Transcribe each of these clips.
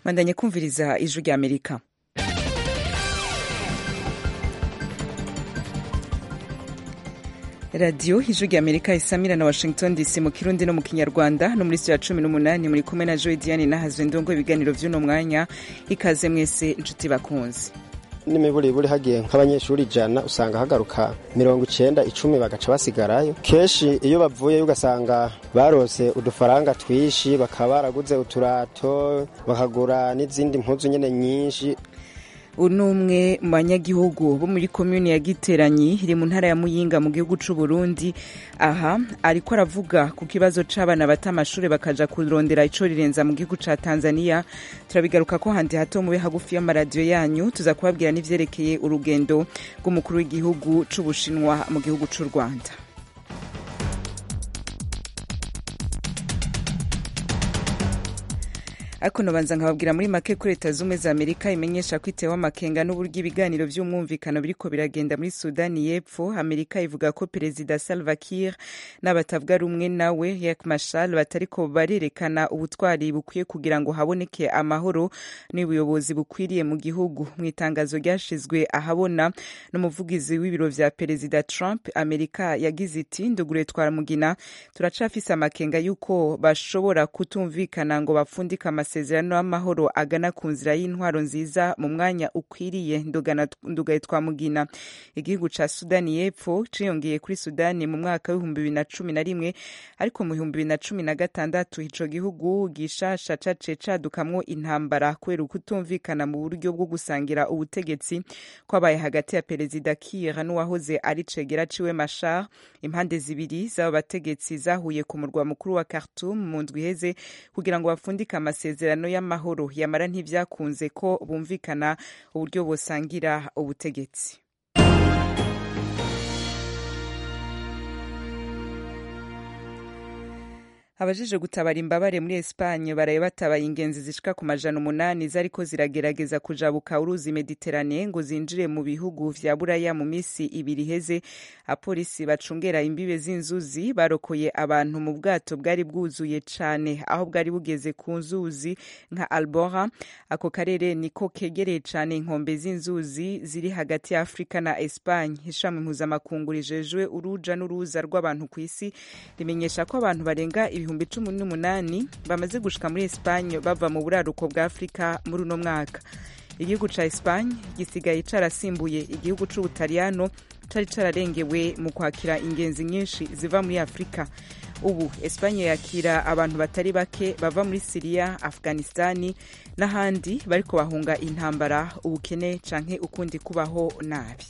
bandanye kumviriza ijwi rya amerika radiyo ijwi rya amerika isamira na washington dc mu kirundi no mu kinyarwanda no muri ya cumi n'umunani muri kumwe na joy diane nahazwe ndongo ibiganiro vy'uno mwanya ikaze mwese inshuti bakunzi n'imiburiburi hagiye nk'abanyeshuri ijana usanga hagaruka mirongo icenda icumi bagaca basigarayo kenshi iyo bavuyeyo ugasanga barose udufaranga twishi bakaba baraguze uturato bakagura n'izindi mpuzu nyene nyinshi uyu ni umwe mu banyagihugu bo muri komuni ya giteranyi iri mu ntara ya muyinga mu gihugu c'u Burundi aha ariko aravuga ku kibazo c'abana bata amashuri bakaja kurondera ico rirenza mu gihugu ca tanzania turabigaruka ko handi hato mube hagufi y'amaradiyo yanyu tuza kubabwira n'ivyerekeye urugendo rw'umukuru w'igihugu c'ubushinwa mu gihugu c'u rwanda ariko nobanza nkababwira muri make ko leta z'ubumwe za amerika imenyesha ko itewe amakenga n'uburyo ibiganiro vy'umwumvikano biriko biragenda muri sudani y'epfo amerika ivuga ko perezida salva kiir n'abatavuga rumwe nawe yak mashal batariko barerekana ubutwari bukwiye kugira ngo haboneke amahoro n'ubuyobozi bukwiriye mu gihugu mu itangazo ryashizwe ahabona n'umuvugizi w'ibiro vya perezida trump amerika yagize iti ndugure twaramugina turacafise amakenga y'uko bashobora kutumvikana ngo bapfundike amasezerano y'amahoro agana ku nzira y'intwaro nziza mu mwanya ukwiriye ndugaye twamugina igihugu ca sudani y'epfo ciyongeye kuri sudani mu mwaka w'ibihumbi bibiri na cumi na rimwe ariko mu bihumbi bibiri na cumi na gatandatu ico gihugu gishasha caciye cadukamwo intambara kubera ukutumvikana mu buryo bwo gusangira ubutegetsi kwabaye hagati ya perezida kiir n'uwahoze ari cegera ciwe mashar impande zibiri z'abo bategetsi zahuye ku murwa mukuru wa khartoum mu ndwi iheze kugira ngo bapfundike amasezerano amasezerano y'amahoro yamara ntivyakunze ko bumvikana uburyo bosangira ubutegetsi abajije gutabara imbabare muri Espagne baraye batabaye ingenzi zishika ku majana umunani zariko ziragerageza kujabuka uruzi Mediterane ngo zinjire mu bihugu vya Buraya mu misi ibiri iheze apolisi bacungera imbibe z'inzuzi barokoye abantu mu bwato bwari bwuzuye cane aho bwari bugeze ku nzuzi nka Albora ako karere niko kegereye cane inkombe z'inzuzi ziri hagati ya Afrika na Espagne ishami mpuzamakungu rijejwe uruja n'uruza rw'abantu ku isi rimenyesha ko abantu barenga ibihumbi cumi n'umunani bamaze gushika muri Espagne bava mu buraruko bwa Afrika muri uno mwaka igihugu ca Espagne gisigaye carasimbuye igihugu c'Ubutaliyano cari cararengewe mu kwakira ingenzi nyinshi ziva muri Afrika ubu Espagne yakira abantu batari bake bava muri Syria, Afghanistani n'ahandi bariko bahunga intambara ubukene canke ukundi kubaho nabi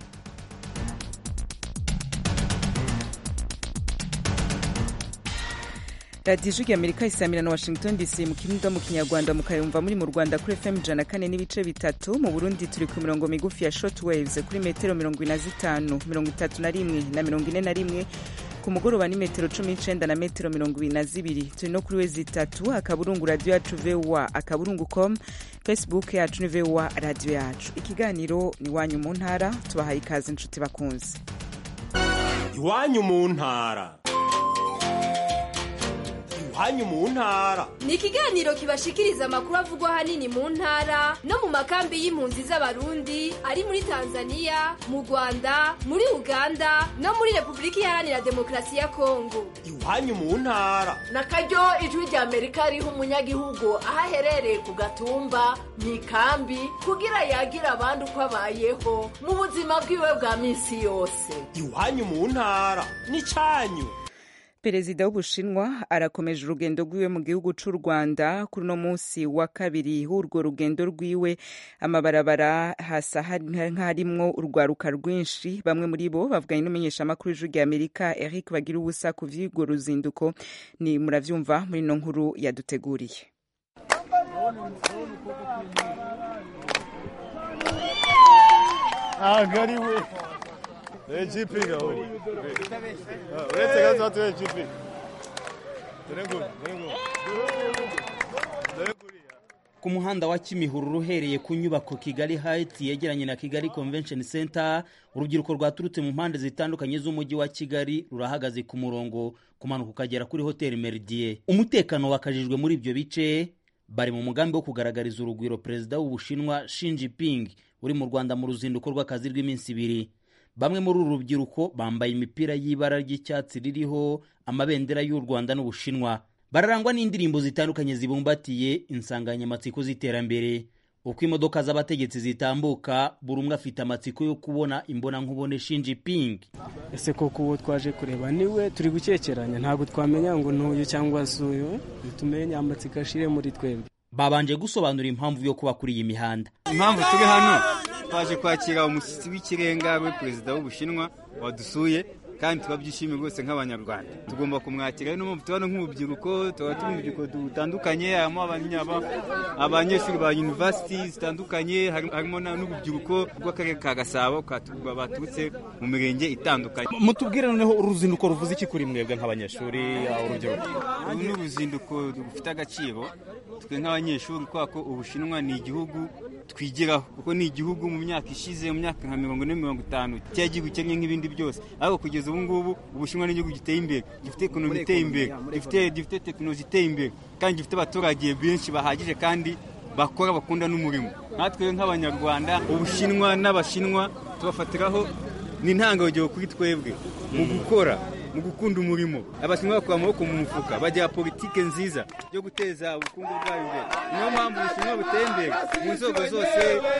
radiyo ijwi rya amerika isamira na washington dc mu kirundo mu kinyarwanda mukayumva muri mu rwanda kuri fm ijana kane n'ibice bitatu mu burundi turi ku mirongo migufi ya short waves kuri metero mirongo ine na zitanu mirongo itatu na rimwe na mirongo ine na rimwe ku mugoroba ni metero cumi n'icenda na metero mirongo ibiri na zibiri turi no kuri wezi itatu akaburungu radiyo yacu voa akaburungu com facebook yacu ni voa radiyo yacu ikiganiro ni iwanyu mu ntara tubahaye ikaze inshuti bakunze iwanyu mu ntara iwanyu mu ntara ni ikiganiro kibashikiriza amakuru avugwa ahanini mu ntara no mu makambi y'impunzi z'abarundi ari muri tanzania mu rwanda muri uganda no muri repubulika iharanira demokarasi ya kongo iwanyu mu ntara na karyo ijwi rya amerika riha umunyagihugu aho aherereye ku gatumba mu ikambi kugira yagira abandi uko abayeho mu buzima bwiwe bwa minsi yose iwanyu mu ntara ni cyanyu perezida w'ubushinwa arakomeje urugendo rwiwe mu gihugu c'u rwanda kuri uno munsi wa kabiri w'urwo rugendo rwiwe amabarabara hasa nk'harimwo urwaruka rwinshi bamwe muri bo bavuganye n'umumenyeshamakuru w'ijwi rya amerika eric bagira ubusa ku vy'urwo ruzinduko ni muravyumva muri ino nkuru yaduteguriye agariwe ejipinga uri uretse gato watu ejipinga dore nguri dore nguri dore nguri ku muhanda wa kimihurura uhereye ku nyubako kigali heights yegeranye na kigali convention center urubyiruko rwaturutse mu mpande zitandukanye z'umujyi wa kigali rurahagaze ku murongo kumanuka ukagera kuri hoteli meridie umutekano wakajijwe muri ibyo bice bari mu mugambi wo kugaragariza urugwiro perezida w'ubushinwa Xi Jinping uri mu rwanda mu ruzinduko rw'akazi rw'iminsi ibiri bamwe muri uru rubyiruko bambaye imipira y'ibara ry'icyatsi ririho amabendera y'u rwanda n'ubushinwa bararangwa n'indirimbo zitandukanye zibumbatiye insanganyamatsiko z'iterambere uko imodoka z'abategetsi zitambuka buri umwe afite amatsiko yo kubona imbonankubone Xi Jinping ese koko uwo twaje kureba niwe turi gukekeranya ntabwo twamenya ngo n'uyu cyangwa se uyu tumenye amatsiko ashire muri twebwe babanje gusobanura impamvu yo kuba kuri iyi mihanda impamvu turi hano twaje kwakira umushyitsi w'ikirenga we perezida w'ubushinwa wadusuye kandi turabyishimiye rwose nk'abanyarwanda tugomba kumwakira niyo mpamvu tubona nk'urubyiruko tuba turi mu rubyiruko dutandukanye harimo abanyeshuri ba yunivasiti zitandukanye harimo n'urubyiruko rw'akarere ka gasabo baturutse mu mirenge itandukanye mutubwire noneho uruzinduko ruvuze iki kuri mwebwe nk'abanyeshuri urubyiruko uru ni uruzinduko rufite agaciro twe nk'abanyeshuri kubera ko ubushinwa ni igihugu twigiraho kuko ni igihugu mu myaka ishize mu myaka nka mirongo ine mirongo itanu cyari igihugu kimwe nk'ibindi byose ariko kugeza ubu ngubu ubushinwa ni igihugu giteye imbere gifite ekonomi iteye imbere gifite tekinoloji iteye imbere kandi gifite abaturage benshi bahagije kandi bakora bakunda n'umurimo natwe nk'abanyarwanda ubushinwa n'abashinwa tubafatiraho ni intangarugero kuri twebwe mu gukora mu gukunda umurimo abashinwa bakura amaboko mu mufuka bagira politike nziza yo guteza ubukungu bwabo imbere niyo mpamvu ubushinwa buteye imbere mu nzego zose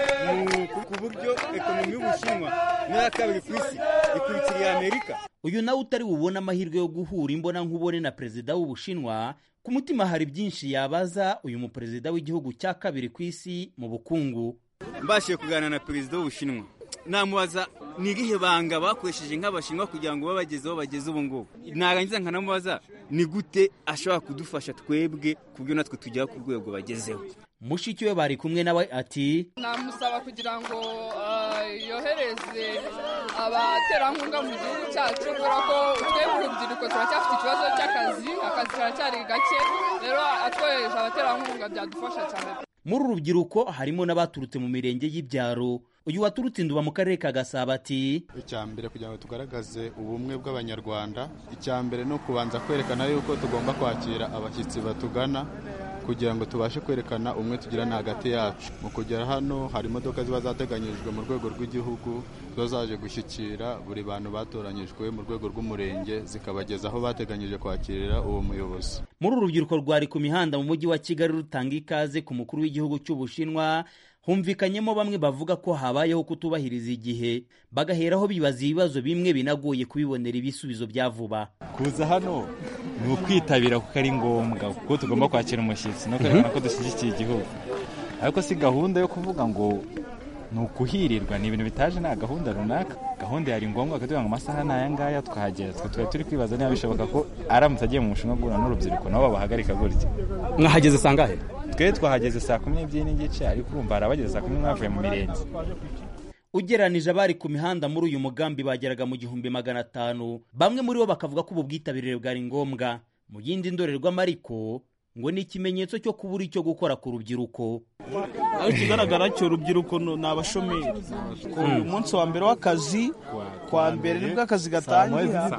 ku buryo ekonomi y'ubushinwa niyo ya kabiri ku isi ikurikiriye amerika uyu nawe utari bubone amahirwe yo guhura imbonankubone na perezida w'ubushinwa ku mutima hari byinshi yabaza uyu muperezida w'igihugu cya kabiri ku isi mu bukungu mbashije kuganira na perezida w'ubushinwa namubaza ni irihe banga bakoresheje nk'abashinwa kugira ngo babageze aho bageze ubu ngubu narangiza nkanamubaza ni gute ashobora kudufasha twebwe ku buryo natwe tugera ku rwego bagezeho mushiki we bari kumwe nawe ati namusaba kugira ngo yohereze abaterankunga mu gihugu cyacu kubera ko twebwe urubyiruko turacyafite ikibazo cy'akazi akazi karacyari gake rero atwohereje abaterankunga byadufasha cyane muri uru rubyiruko harimo n'abaturutse mu mirenge y'ibyaro uyu waturutse induba mu karere ka gasabo ati icya mbere kugira ngo tugaragaze ubumwe bw'abanyarwanda icya mbere ni ukubanza kwerekana yuko tugomba kwakira abashyitsi batugana kugira ngo tubashe kwerekana umwe tugirana hagati yacu mu kugera hano hari imodoka ziba zateganyijwe mu rwego rw'igihugu ziba zaje gushyikira buri bantu batoranyijwe mu rwego rw'umurenge zikabageza aho bateganyije kwakirira uwo muyobozi muri uru rubyiruko rwari ku mihanda mu mujyi wa kigali rutanga ikaze ku mukuru w'igihugu cy'ubushinwa humvikanyemo bamwe bavuga ko habayeho kutubahiriza igihe bagaheraho bibaza ibibazo bimwe binagoye kubibonera ibisubizo bya vuba kuza hano ni ukwitabira kuko ari ngombwa kuko tugomba kwakira umushyitsi no kwerekana ko dushyigikiye igihugu ariko si gahunda yo kuvuga ngo ni ukuhirirwa ni ibintu bitaje nta gahunda runaka gahunda yari ngombwa kugira ngo amasaha ni aya ngaya twahagera twe twari turi kwibaza niba bishoboka ko aramutse agiye mu mushinwa guhura n'urubyiruko nabo babahagarika gutya mwahageze sangahe twe twahageze saa kumi n'ebyiri n'igice ariko urumva hari abageze saa kumi mwavuye mu mirenge ugeranije abari ku mihanda muri uyu mugambi bageraga mu gihumbi magana atanu bamwe muri bo bakavuga ko ubu bwitabire bwari ngombwa mu yindi ndorerwamo ariko ngo ni ikimenyetso cyo kubura icyo gukora ku rubyiruko aho ikigaragara cyo urubyiruko ni abashomeri ku munsi wa mbere w'akazi kwa mbere nibwo akazi gatangira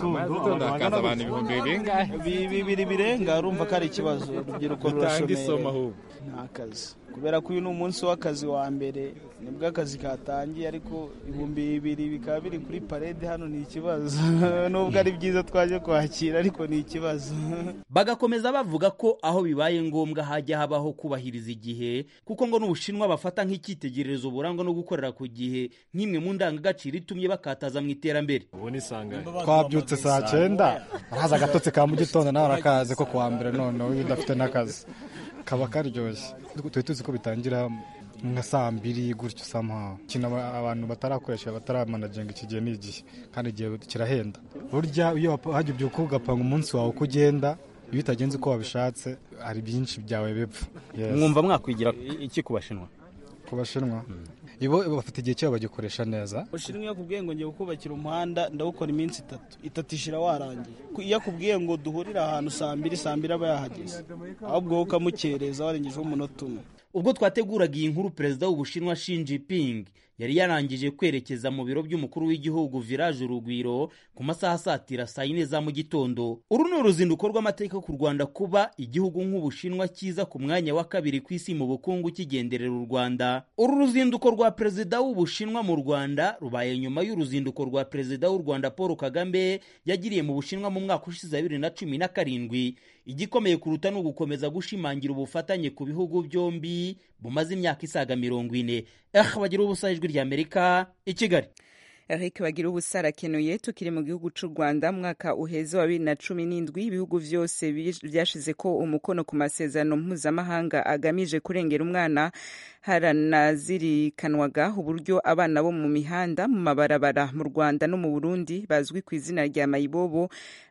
bibiri birenga urumva ko ari ikibazo urubyiruko rurashomeri nta kazi kubera ko uyu ni umunsi w'akazi wa mbere nibwo akazi katangiye ariko ibihumbi bibiri bikaba biri kuri parede hano ni ikibazo nubwo ari byiza twaje kwakira ariko ni ikibazo bagakomeza bavuga ko aho bibaye ngombwa hajya habaho kubahiriza igihe kuko ngo n'ubushinwa bafata nk'icyitegererezo burangwa no gukorera ku gihe nk'imwe mu ndangagaciro itumye bakataza mu iterambere twabyutse saa cyenda arahaza agatotsi ka mu gitondo nawe arakaze ko kuwa mbere noneho iyo udafite n'akazi kaba karyoshye tuba tuzi ko bitangira nka saa mbiri gutyo samuhawe ikintu abantu batarakoresha bataramanagenga iki gihe ni igihe kandi igihe kirahenda burya iyo hajya ubyuka ugapanga umunsi wawe uko ugenda iyo utagenze uko wabishatse hari byinshi byawe bipfa mwumva mwakwigira iki ku bashinwa ku bashinwa ibo bafite igihe cyabo bagikoresha neza ushinzwe iyo akubwiye ngo ngiye kubakira umuhanda ndawukora iminsi itatu itatu ishira warangiye iyo akubwiye ngo duhurire ahantu saa mbiri saa mbiri aba yahageze ahubwo wowe ukamukereza warengejeho umunota umwe ubwo twateguraga iyi nkuru perezida w'ubushinwa Xi Jinping yari yarangije kwerekeza mu biro by'umukuru w'igihugu village urugwiro ku masaha asatira saa yine za mu gitondo uru ni uruzinduko rw'amateka ku rwanda kuba igihugu nk'ubushinwa kiza ku mwanya wa kabiri ku isi mu bukungu kigenderera u rwanda uru ruzinduko rwa perezida w'ubushinwa mu rwanda rubaye nyuma y'uruzinduko rwa perezida w'u rwanda paul kagame yagiriye mu bushinwa mu mwaka ushize wa bibiri na cumi na karindwi igikomeye kuruta ni ugukomeza gushimangira ubufatanye ku bihugu byombi bumaze imyaka isaga mirongo ine eh bagira ubusa ijwi ry'amerika i kigali Eric bagira ubusa arakenuye tukiri mu gihugu cy'u Rwanda mwaka uheze wa bibiri na cumi n'indwi ibihugu byose byashize ko umukono ku masezerano mpuzamahanga agamije kurengera umwana haranazirikanwaga uburyo abana bo mu mihanda mu mabarabara mu Rwanda no mu Burundi bazwi ku izina rya mayibobo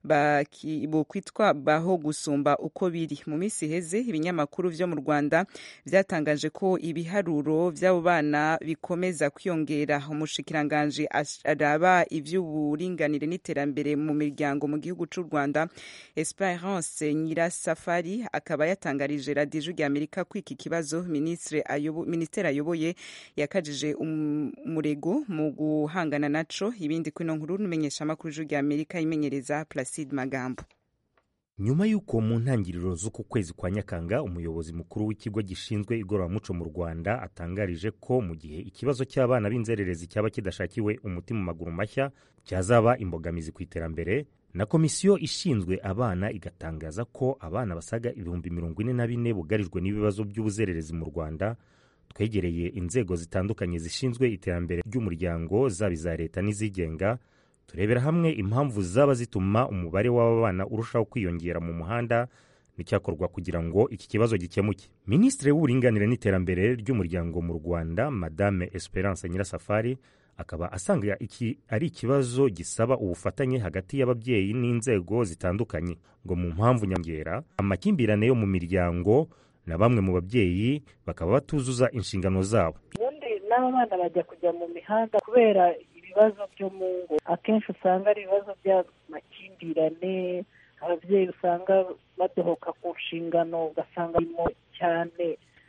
bokwitwa baho gusumba uko biri mu minsi iheze ibinyamakuru vyo mu Rwanda byatangaje ko ibiharuro by'abo bana bikomeza kwiyongera umushikiranganje araba iby'uburinganire n'iterambere mu miryango mu gihugu cy'u Rwanda Esperance Nyirasafari akaba yatangarije radiyo ijwi ry'Amerika ko iki kibazo minisitiri ayobo, minisiteri ayoboye yakajije umurego mu guhangana naco ibindi kwino nkuru numenyesha amakuru ijwi ry'Amerika imenyereza Placide Magambo nyuma y'uko mu ntangiriro z'uku kwezi kwa nyakanga umuyobozi mukuru w'ikigo gishinzwe igororamuco mu rwanda atangarije ko mu gihe ikibazo cy'abana b'inzererezi cyaba kidashakiwe umuti mu maguru mashya cyazaba imbogamizi ku iterambere na komisiyo ishinzwe abana igatangaza ko abana basaga ibihumbi mirongo ine na bine bugarijwe n'ibibazo by'ubuzererezi mu rwanda twegereye inzego zitandukanye zishinzwe iterambere ry'umuryango zaba iza leta n'izigenga turebera hamwe impamvu zaba zituma umubare w'aba bana urushaho kwiyongera mu muhanda n'icyakorwa kugira ngo iki kibazo gikemuke minisitiri w'uburinganire n'iterambere ry'umuryango mu rwanda madame esperance nyirasafari akaba asanga iki ari ikibazo gisaba ubufatanye hagati y'ababyeyi n'inzego zitandukanye ngo mu mpamvu nyongera amakimbirane yo mu miryango na bamwe mu babyeyi bakaba batuzuza inshingano zabo ubundi n'aba bana bajya kujya mu mihanda kubera ibibazo byo mu ngo akenshi usanga ari ibibazo by'amakimbirane ababyeyi usanga badohoka ku nshingano ugasanga barimo cyane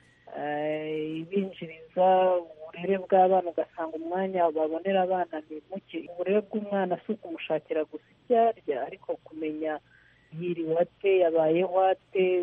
ibinjiriza uburere bw'abana ugasanga umwanya babonera abana ni muke uburere bw'umwana si ukumushakira gusa ibyo arya ariko kumenya yiriwe ate yabayeho ate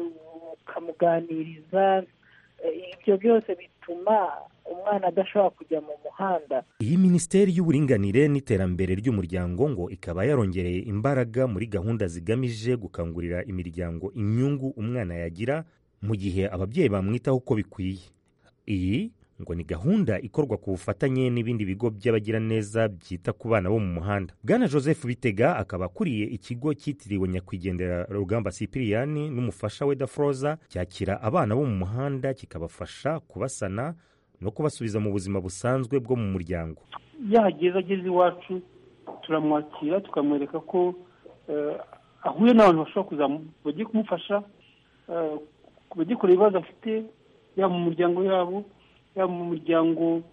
ukamuganiriza ibyo byose bituma umwana adashobora kujya mu muhanda iyi minisiteri y'uburinganire n'iterambere ry'umuryango ngo ikaba yarongereye imbaraga muri gahunda zigamije gukangurira imiryango inyungu umwana yagira mu gihe ababyeyi bamwitaho uko bikwiye iyi ngo ni gahunda ikorwa ku bufatanye n'ibindi bigo by'abagiraneza byita ku bana bo mu muhanda bwana joseph bitega akaba akuriye ikigo cyitiriwe nyakwigendera rugamba sipiriyani n'umufasha we dafroza cyakira abana bo mu muhanda kikabafasha kubasana no kubasubiza mu buzima busanzwe bwo mu muryango yahageze ageze iwacu turamwakira tukamwereka ko ahuye n'abantu bashobora kuza bagiye kumufasha bagiye kureba ibibazo afite yaba mu muryango yabo yaba mu muryango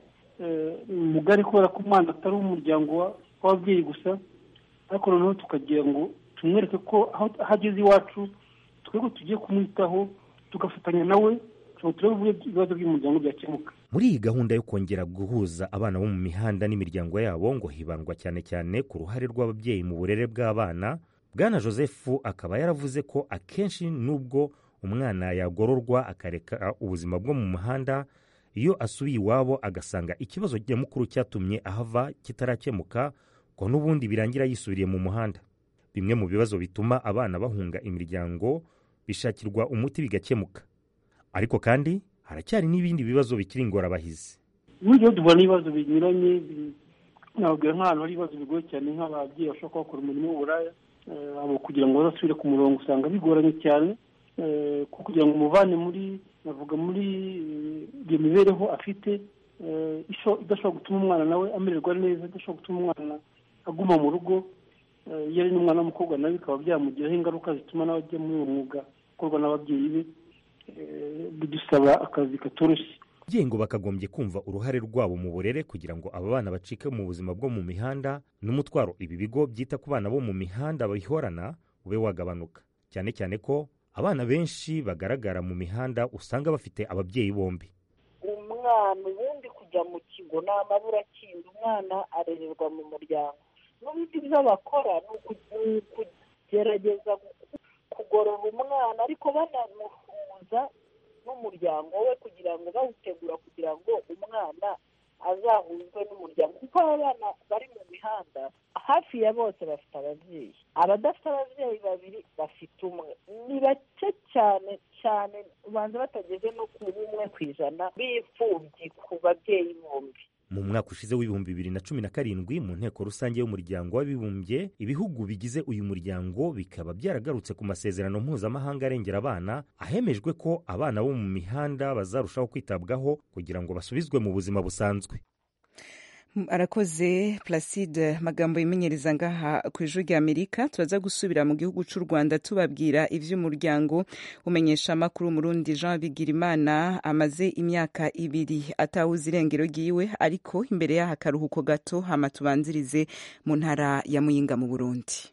mugari kubera ko umwana atari umuryango w'ababyeyi gusa ariko noneho tukagira ngo tumwereke ko aho ageze iwacu twebwe tugiye kumwitaho tugafatanya nawe turebe uburyo ibibazo by'umuryango byakemuka muri iyi gahunda yo kongera guhuza abana bo mu mihanda n'imiryango yabo ngo hibandwa cyane cyane ku ruhare rw'ababyeyi mu burere bw'abana bwana joseph akaba yaravuze ko akenshi n'ubwo umwana yagororwa akareka ubuzima bwo mu muhanda iyo asubiye iwabo agasanga ikibazo nyamukuru cyatumye ahava kitarakemuka ngo n'ubundi birangira yisubiriye mu muhanda bimwe mu bibazo bituma abana bahunga imiryango bishakirwa umuti bigakemuka ariko kandi haracyari n'ibindi bibazo bikiri ingorabahizi buryo duhura n'ibibazo binyuranye nababwira nk'ahantu hari ibibazo bigoye cyane nk'ababyeyi bashobora kuba bakora umurimo w'uburaya abo kugira ngo bazasubire ku murongo usanga bigoranye cyane kugira ngo umuvane muri navuga muri iyo mibereho afite idashobora gutuma umwana nawe amererwa neza idashobora gutuma umwana aguma mu rugo iyo ari n'umwana w'umukobwa nawe bikaba byamugiraho ingaruka zituma nawe ajya muri uwo mwuga ukorwa n'ababyeyi be bidusaba akazi katoroshye ababyeyi ngo bakagombye kumva uruhare rwabo mu burere kugira ngo aba bana bacike mu buzima bwo mu mihanda n'umutwaro ibi bigo byita ku bana bo mu mihanda bihorana ube wagabanuka cyane cyane ko abana benshi bagaragara mu mihanda usanga bafite ababyeyi bombi umwana ubundi kujya mu kigo ni amaburakindi umwana arererwa mu muryango n'ubundi ibyo bakora ni ukugerageza kugorora umwana ariko banamuhuza n'umuryango we kugira ngo bawutegura kugira ngo umwana azahuzwe n'umuryango kuko abana bari mu mihanda hafi ya bose bafite ababyeyi abadafite ababyeyi babiri bafite umwe ni bake cyane cyane ubanza batageze no ku bumwe ku ijana b'imfubyi ku babyeyi bombi mu mwaka ushize w'ibihumbi bibiri na cumi na karindwi mu nteko rusange y'umuryango w'abibumbye ibihugu bigize uyu muryango bikaba byaragarutse ku masezerano mpuzamahanga arengera abana ahemejwe ko abana bo mu mihanda bazarushaho kwitabwaho kugira ngo basubizwe mu buzima busanzwe arakoze placide magambo yimenyereza ngaha ku ijwi rya amerika turaza gusubira mu gihugu cy'u rwanda tubabwira iby'umuryango umenyesha amakuru murundi jean bigirimana amaze imyaka ibiri atawuze irengero ryiwe ariko imbere y'aha akaruhuko gato hama tubanzirize mu ntara ya muyinga mu burundi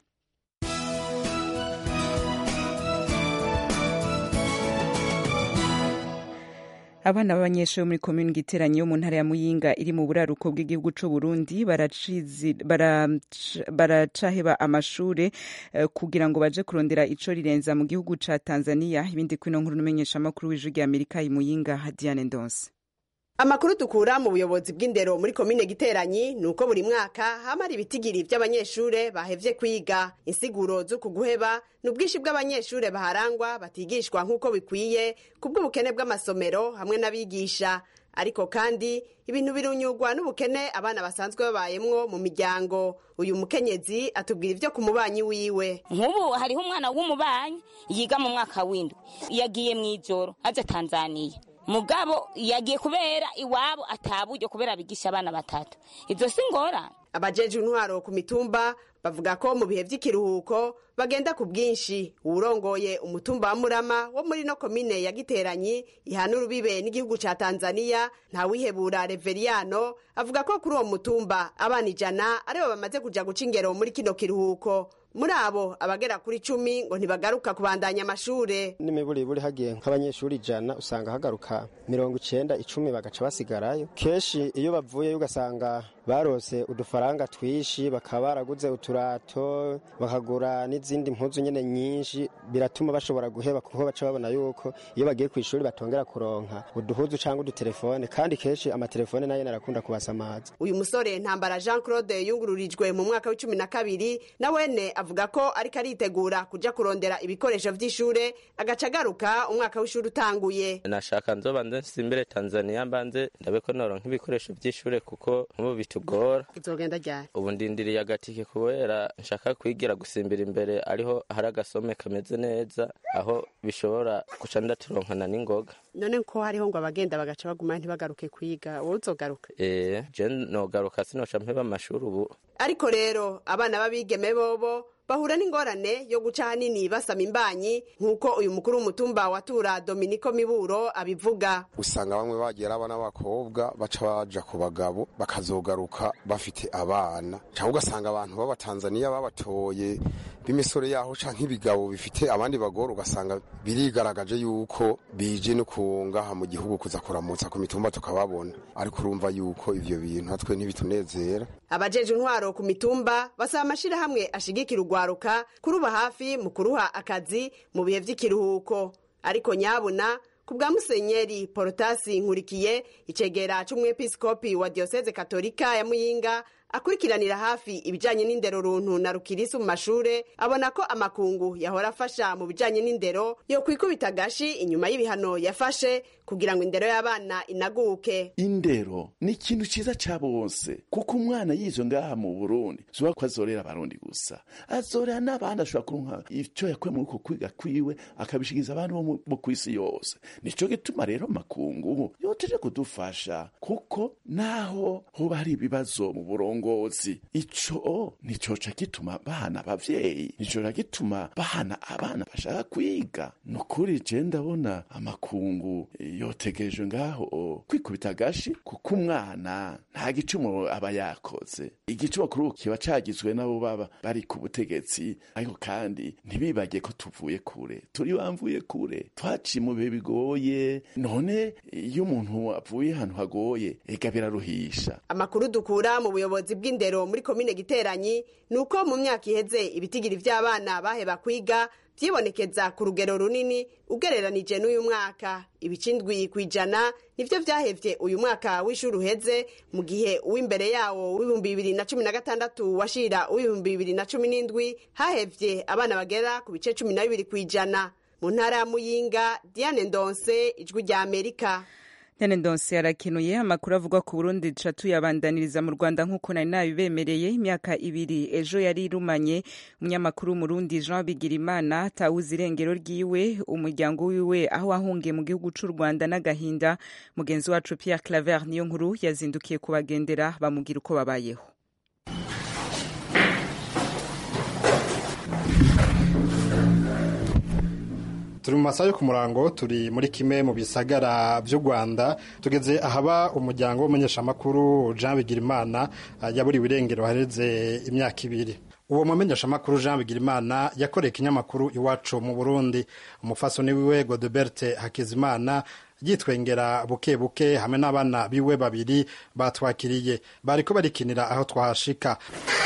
abana b'abanyeshuri bo muri komini giteranye yo mu ntara ya muyinga iri mu buraruko bw'igihugu cy'u burundi baracaheba amashure uh, kugira ngo baje kurondera ico rirenza mu gihugu ca tanzania ibindi kwino nkuru n'umenyesha amakuru w'ijwi rya amerika i muyinga diane ndonse amakuru dukura mu buyobozi bw'indero muri komine giteranyi ni uko buri mwaka hamara ibitigiri by'abanyeshure bahevye kwiga insiguro z'uku guheba ni ubwinshi bw'abanyeshure baharangwa batigishwa nk'uko bikwiye ku bw'ubukene bw'amasomero hamwe n'abigisha ariko kandi ibintu birunyurwa n'ubukene abana basanzwe babayemwo mu miryango uyu mukenyezi atubwira ibyo ku mubanyi wiwe nk'ubu hariho umwana w'umubanyi yiga mu mwaka w'indwi yagiye mu ijoro aje tanzaniya mugabo yagiye kubera iwabo ataburyo kubera bigisha abana batatu ibyo si ngorane abajeje intwaro ku mitumba bavuga ko mu bihe by'ikiruhuko bagenda ku bwinshi uwurongoye umutumba wa murama wo muri no komine ya giteranyi ihana urubibe n'igihugu ca tanzaniya ntawihebura reveriyano avuga ko kuri uwo mutumba abana ijana aribo bamaze kuja guca ingero muri kino kiruhuko muri abo abagera kuri cumi ngo ntibagaruka kubandanya amashure n'imiburiburi hagiye nk'abanyeshuri ijana usanga hagaruka mirongo icenda icumi bagaca basigarayo kenshi iyo bavuyeyo ugasanga barose udufaranga twishi bakaba baraguze uturato bakagura n'izindi mpuzu nyene nyinshi biratuma bashobora guheba kuko baca babona yuko iyo bagiye ku ishuri batongera kuronka uduhuzu cyangwa udutelefone kandi kenshi amatelefone nayo narakunda kubasamaza uyu musore ntambara jean claude yungururijwe mu mwaka w'icumi na kabiri na wene avuga ko ariko aritegura kuja kurondera ibikoresho vy'ishure agaca agaruka umwaka w'ishuri utanguye nashaka nzoba nze nsimbire tanzania mbanze ndabe ko noronka ibikoresho vy'ishure kuko nk'ubu bitugora izogenda ryari ubu ndindiriye agatike kubera nshaka kwigira gusimbira imbere ariho hari agasome kameze neza aho bishobora guca ndaturonkana n'ingoga none ko hariho ngo abagenda bagaca baguma ntibagaruke kwiga wowe uzogaruka eh je nogaruka sinoca mpeba amashuri ubu ariko rero abana b'abigeme bobo bahura n'ingorane yo guca ahanini basama imbanyi nk'uko uyu mukuru w'umutumba watura dominiko miburo abivuga usanga bamwe bagera abana b'abakobwa baca baja ku bagabo bakazogaruka bafite abana cyangwa ugasanga abantu b'abatanzaniya babatoye b'imisore yaho canke ibigabo bifite abandi bagore ugasanga birigaragaje yuko bije no kungaha mu gihugu kuza kuramutsa ku mitumba tukababona ariko urumva yuko ivyo bintu natwe ntibitunezera abajeje intwaro ku mitumba basaba amashirahamwe ashigikira urwaruka kuruba hafi mu kuruha akazi mu bihe vy'ikiruhuko ariko nyabuna ku bwa musenyeri porotasi nkurikiye icegera c'umwepiskopi wa diyoseze katolika ya muyinga akurikiranira hafi ibijanye n'indero runtu na rukirisi mu mashure abona ko amakungu yahora afasha mu bijanye n'indero yo kwikubita gashi inyuma y'ibihano yafashe kugira ngo indero y'abana inaguke indero ni ikintu ciza ca bose kuko umwana yizo ngaha mu burundi zuba ko azorera abarundi gusa azorera n'abandi ashobora kuronka ico yakuye muri uko kwiga kwiwe akabishikiza abantu bo mu kw'isi yose nico gituma rero makungu yoteje kudufasha kuko naho hoba hari ibibazo mu burongo indongozi ico nicoca gituma bahana abavyeyi nicoca gituma bahana abana bashaka kwiga nukuri je ndabona amakungu yotegerejwe ngaho kwikubita agashi kuko umwana nta gicumuro aba yakoze igicumuro kuri ubu kiba cagizwe n'abo baba bari ku butegetsi ariko kandi ntibibage ko tuvuye kure turi bamvuye kure twaciye mu bihe bigoye none iyo umuntu avuye ahantu hagoye ega biraruhisha amakuru dukura mu buyobozi bw'indero muri komine giteranyi ni uko mu myaka iheze ibitigiri vy'abana baheba kwiga vyibonekeza ku rugero runini ugereranije n'uyu mwaka ibicindwi ku ijana nivyo vyahevye uyu mwaka w'ishuri uheze mu gihe uw'imbere yawo w'ibihumbi bibiri na cumi na gatandatu washira uw'ibihumbi bibiri na cumi n'indwi hahevye abana bagera ku bice cumi na bibiri ku ijana mu ntara ya muyinga diane ndonse ijwi rya amerika Diane Ndonse arakenuye amakuru avuga ku Burundi duca tuyabandaniriza mu Rwanda nk'uko nari nabibemereye imyaka ibiri ejo yari irumanye umunyamakuru w'umurundi Jean Bigirimana atawuze irengero ryiwe umuryango wiwe aho ahungiye mu gihugu c'u Rwanda n'agahinda mugenzi wacu Pierre Claver niyo nkuru yazindukiye kubagendera bamubwira uko babayeho turi mu masaha yo ku murango turi muri kimwe mu bisagara by'u rwanda tugeze ahaba umuryango w'umumenyeshamakuru jean bigirimana yaburiwe irengero hareze imyaka ibiri uwo mumenyeshamakuru jean bigirimana yakoreye ikinyamakuru iwacu mu burundi umufasoni wiwe godeberte hakizimana yitwengera buke buke hamwe n'abana biwe babiri batwakiriye bariko barikinira aho twahashika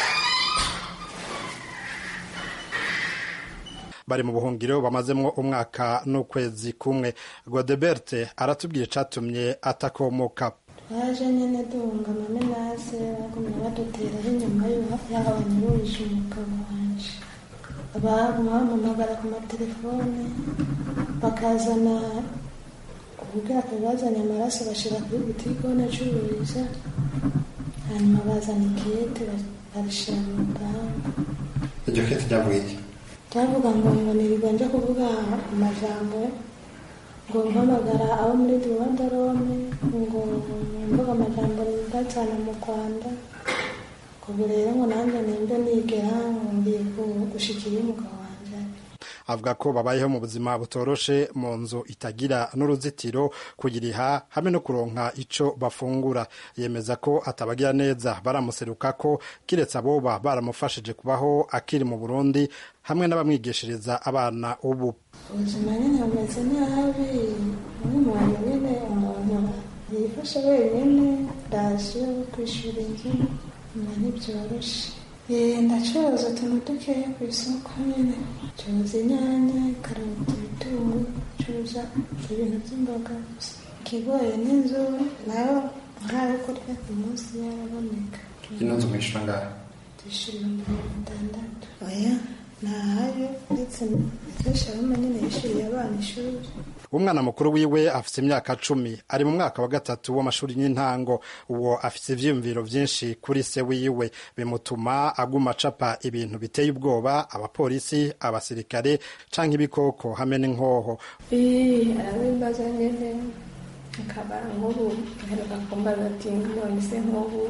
bari mu buhungiro bamazemwo umwaka n'ukwezi kumwe godeberte aratubwira icatumye atakomoka twaje nyene duhunga amamenase bagumye baduteraho inyuma y'aho banyuruje umugabo wanje baguma bampamagara ku matelefone bakazana ubwira bazanye amaraso bashira kuri butike aho nacururiza hanyuma bazana ikete barishira mu rupangu iryo kete ryavuye cyavuga ngo ngo nirirwa nja kuvuga amajambo ngo mpamagara abo muri rwanda rome ngo mvuga amajambo ndazana mu rwanda ubu rero ngo nanjye nimbe nigera ngo ngiye gushikira umugabo wanjye avuga ko babayeho mu buzima butoroshe mu nzu itagira n'uruzitiro kuyiriha hamwe no kuronka ico bafungura yemeza ko atabagira neza baramuseruka ko kiretse aboba baramufashije kubaho akiri mu burundi hamwe n'abamwigishiriza abana ubu ubuzima nyine bumeze nabi nk'umuntu nyine umuntu yifashe wenyine rasiyo yo kwishyura inzu nyuma ntibyoroshe ndacuruza utuntu dukeya ku isoko nyine curuza inyanya karoti ibitunguru curuza ibintu by'imboga gusa ikigoye n'inzu nayo nkayo kurya ku munsi yaraboneka ino nzu mwishyura ngaho tuyishyura ibihumbi mirongo itandatu oya ntahayo ndetse kenshi abamo nyine yishyuriye abana ishuri umwana mukuru wiwe afite imyaka cumi ari mu mwaka wa gatatu w'amashuri y'intango uwo afite ivyiyumviro vyinshi kuri se wiwe bimutuma aguma acapa ibintu biteye ubwoba abapolisi abasirikare canke ibikoko hamwe n'inkoho arabibaza nyene akaba nk'ubu aheruka kumbaza ati none se nk'ubu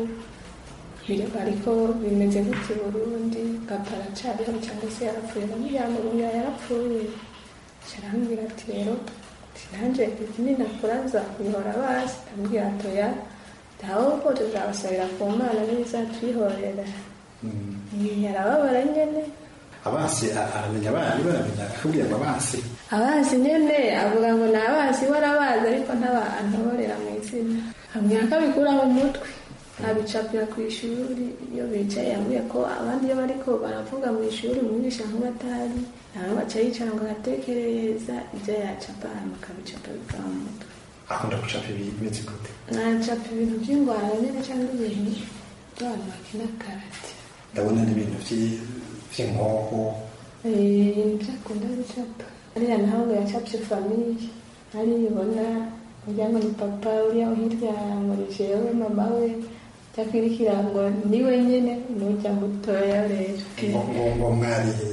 ariko bimeze gute burundi papa aracariho cyangwa se yarapfuye namujyana yarapfuye carambwira ati rero nanjye ikindi nakora nzakuyihora basi ndamubwira atoya ahubwo tuzabasabira ku mana n'izatwihorera yarababara nyene abansi aramenya abana baramenya akakubwira ngo abansi abansi nyene avuga ngo ni abansi we arabazi ariko ntabantorera mu izina ambwira ko abikura mu mutwe abicapira ku ishuri iyo bicaye yambwiye ko abandi iyo bariko baravuga mu ishuri umwigisha nk'ubatari nawe baca yicara ngo agatekereza ibyo yacapa hanyuma akabicapa bikaba mu mutwe akunda gucapa ibintu bimeze gute nacapa ibintu by'ingwara nyine cyangwa ibintu by'abantu bakina karate ndabona n'ibintu vy'inkoho ibyo akunda gucapa ariya naho ngo yacapye famiye ariyibona kugira ngo ni papa uriya hirya ngo ni jewe mama we cyakwirikira ngo ni we nyine n'urya mutoya rero ngo mwariye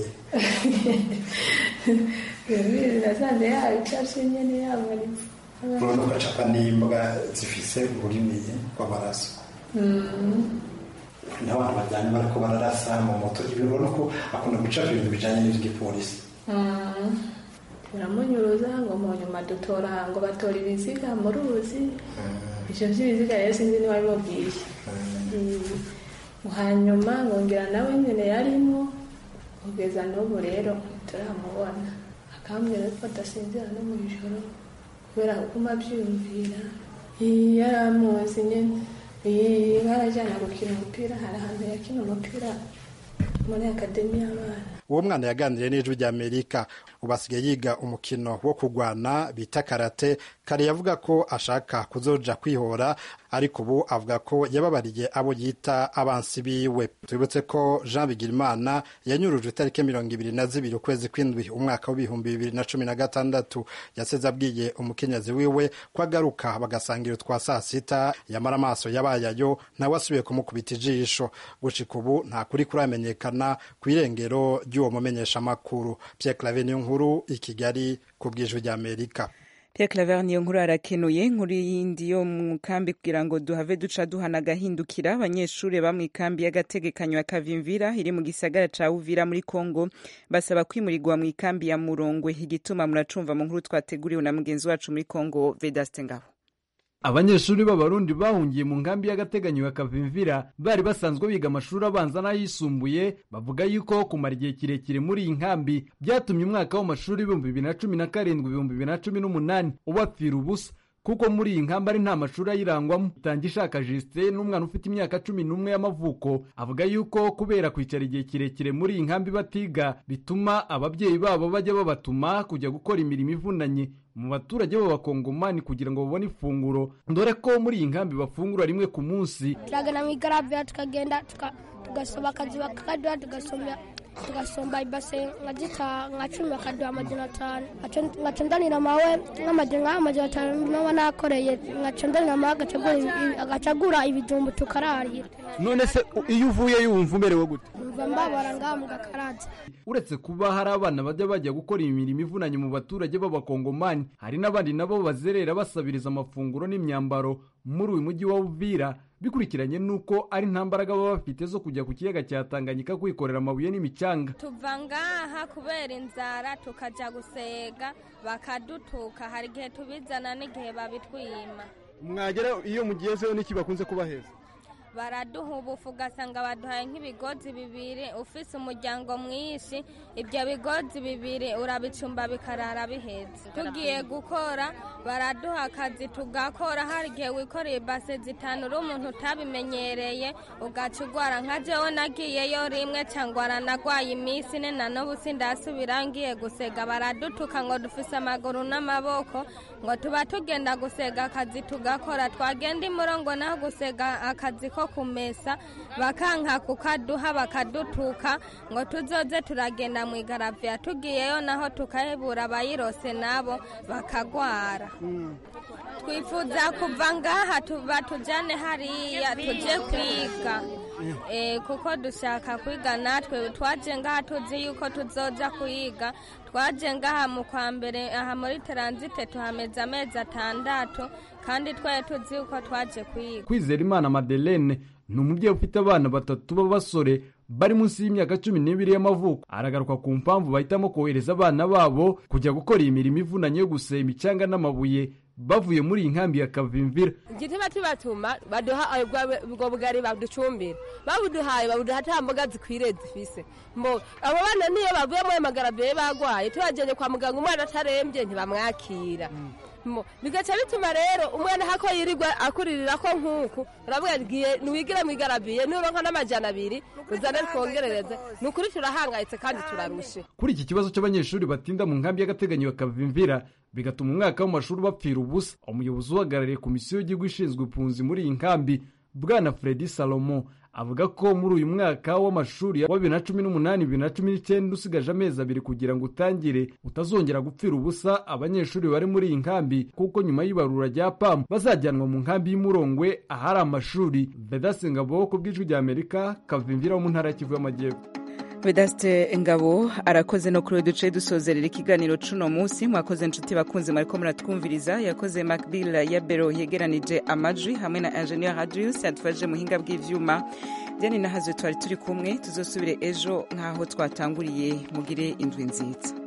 birasanze yabicapye nyine yamanitse urabona ugacapa n'imbwa zifise ururimi rw'amaraso n'abantu bajyanye bariko bararasa mu moto ibibona ko akunda gucapa ibintu bijanye n'ivy'igipolisi biramunyuruza ngo mu nyuma dutora ngo batora ibiziga mu ruzi ivyo vy'ibiziga rero sinzi niba bimubwiye hanyuma ngongera nawe nyene yarimo kugeza n'ubu rero turamubona akambwira ko adasinzira no mu ijoro kubera kuguma avyiyumvira yaramuzi nyene barajyana gukina umupira hari ahantu yakina umupira muri akademi y'abana uwo mwana yaganiriye n'ijwi rya amerika ubu asigaye yiga umukino wo kurwana bita karate kare yavuga ko ashaka kuzoja kwihora ariko ubu avuga ko yababariye abo yita abansi biwe tubibutse ko jean bigirimana yanyurujwe itariki mirongo ibiri na zibiri ukwezi kw'indwi umwaka w'ibihumbi bibiri na cumi na gatandatu yaseze abwiye umukenyezi wiwe ko agaruka bagasangira utwa saa sita yamara amaso yabayayo nawe asubiye kumukubita ijisho gushika ubu nta kuri kuramenyekana ku irengero ry'uwo mumenyeshamakuru pierre clave niyo nkuru i kigali ku bw'ijwi ry'amerika Pierre Claver niyo nkuru arakenuye inkuru yindi yo mu kambi kugira ngo duhave duca duhana agahindukira abanyeshuri ba mu ikambi y'agategekanyo ya Kavimvira iri mu gisagara ca Uvira muri Kongo basaba kwimurirwa mu ikambi ya Murongwe igituma muracumva mu nkuru twateguriwe na mugenzi wacu muri Kongo Vedaste Ngabo abanyeshuri b'abarundi bahungiye mu nkambi y'agateganyo ya kavimvira bari basanzwe biga amashuri abanza n'ayisumbuye bavuga yuko kumara igihe kirekire muri iyi nkambi byatumye umwaka w'amashuri ibihumbi bibiri na cumi na karindwi ibihumbi bibiri na cumi n'umunani ubapfira ubusa kuko muri iyi nkambi ari nta mashuri ayirangwamo itanga ishaka jisite n'umwana ufite imyaka cumi n'umwe y'amavuko avuga yuko kubera kwicara igihe kirekire muri iyi nkambi batiga bituma ababyeyi babo bajya babatuma kujya gukora imirimo ivunanye mu baturage b'abakongomani kugira ngo babone ifunguro dore ko muri iyi nkambi bafungura rimwe ku munsi turagana mu igaravya tukagenda tugasoma akazi bakaduha tugasoma tugasomba ibase nka gita nka cumi bakaduha amajana atanu ngaca ndanira mawe nk'amajana nk'amajana atanu naba nakoreye ngaca ndanira mawe agacagura ibijumbu tukararira none se iyo uvuye wumva umerewe gute mva mbabara ngaha mu gakaraza uretse kuba hari abana bajya bajya gukora imirimo ivunanye mu baturage b'abakongomani hari n'abandi nabo bazerera basabiriza amafunguro n'imyambaro muri uyu mujyi wa uvira bikurikiranye n'uko ari nta mbaraga baba bafite zo kujya ku kiyaga cya tanganyika kwikorera amabuye n'imicanga tuva ngaha kubera inzara tukajya gusega bakadutuka hari igihe tubizana n'igihe babitwima mwagera iyo mugezeho n'iki bakunze kubaheza baraduha ubufu ugasanga baduhaye nk'ibigozi bibiri ufise umuryango mwinshi ibyo bigozi bibiri urabicumba bikarara bihetse tugiye gukora baraduha akazi tugakora hari igihe wikoreye ibase zitanu uri umuntu utabimenyereye ugaca ugwara nka jewe nagiyeyo rimwe cyangwa aranagwaye iminsi ine na n'ubu sindasubira ngiye gusega baradutuka ngo dufise amaguru n'amaboko ngo tuba tugenda gusega akazi tugakora twagenda imurongo naho gusega akazi ko kumesa bakanka kukaduha bakadutuka ngo tuzoze turagenda mu igaraviya tugiyeyo naho tukahebura abayirose nabo bakagwara twifuza kuva ngaha batujyane hariya tujye kwiga kuko dushaka kwiga natwe twaje ngaha tuzi yuko tuzoja kuyiga twaje ngaha mu kwa mbere aha muri taransite tuhameze amezi atandatu kandi twari tuzi yuko twaje kuyiga kwizera imana madeleine ni umubyeyi ufite abana batatu b'abasore bari munsi y'imyaka cumi n'ibiri y'amavuko aragaruka ku mpamvu bahitamo kohereza abana babo kujya gukora imirimo ivunanye yo guseba imicanga n'amabuye bavuye muri iyi nkambi ya kavimvira igituma tubatuma baduha ubwo bugari baducumbira babuduhaye babuduha nta mboga zikwiriye zifise mbo abo bana niyo bavuye muri magarabiye bagwaye tubajyanye kwa muganga umwana atarembye ntibamwakira bigaca bituma rero umwana hako yirirwa akuririra ko nk'uku uravuga ngiye ntiwigira mu igarabiye nuronka n'amajyana abiri uzane twongerereze ni ukuri turahangayitse kandi turarushe kuri iki kibazo cy'abanyeshuri batinda mu nkambi y'agateganyo bakavimvira bigatuma umwaka w'amashuri bapfira ubusa umuyobozi uhagarariye komisiyo y'igihugu ishinzwe impunzi muri iyi nkambi bwana fredi salomo avuga ko muri uyu mwaka w'amashuri wa bibiri na cumi n'umunani bibiri na cumi n'icyenda usigaje amezi abiri kugira ngo utangire utazongera gupfira ubusa abanyeshuri bari muri iyi nkambi kuko nyuma y'ibarura rya pamu bazajyanwa mu nkambi y'umurongwe ahari amashuri vedasingabo ku bw'ijwi rya amerika kavimvira wo mu ntara ya kivu y'amajyepfo vedaste ngabo arakoze no kuri duce dusozerera ikiganiro cuno munsi mwakoze inshuti bakunze mwariko muratwumviriza yakoze macbill ya bero yegeranije amajwi hamwe na ingenieur radius yadufashije muhinga bw'ivyuma diane nahazo twari turi kumwe tuzosubire ejo nk'aho twatanguriye mugire indwi nziza